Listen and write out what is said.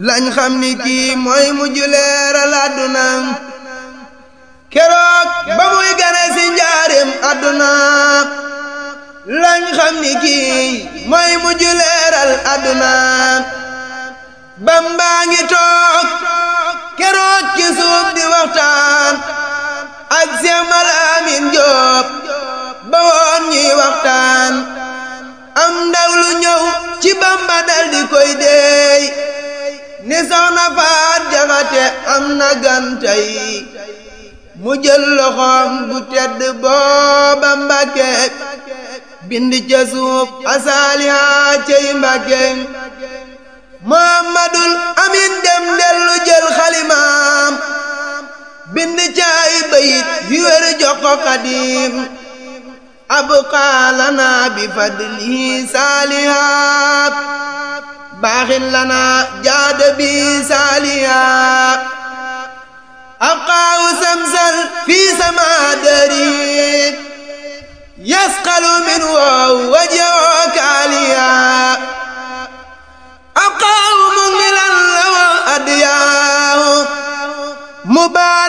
lañ xam ni kii mooy mujj leeral àdduna keroog ba muy gane si njaarim àdduna lañ xam ni kii mooy mujj leeral àdduna bambaa ngi toog keroog ci suuf di waxtaan ak Seex Malaamin Jóob ba woon ñuy waxtaan am ndaw lu ñëw ci bamba dal di koy deey ni soxna faat jaxate am na gantay mu jël loxoom bu tedd booba mbàkke bind ca suuf asaaliha cey mbàkke muhammadul amin dem dellu jël xalimaam bind ca ay bayit yu wér jox ko xadim abqaa lana bi fadlihi saalihaat baaxin lana jaada bi saalihaat abqaahu samsal fi sama dari yasqalu min wow wajoo kaaliya abqaahu mungilan lawa adiyaahu mubaa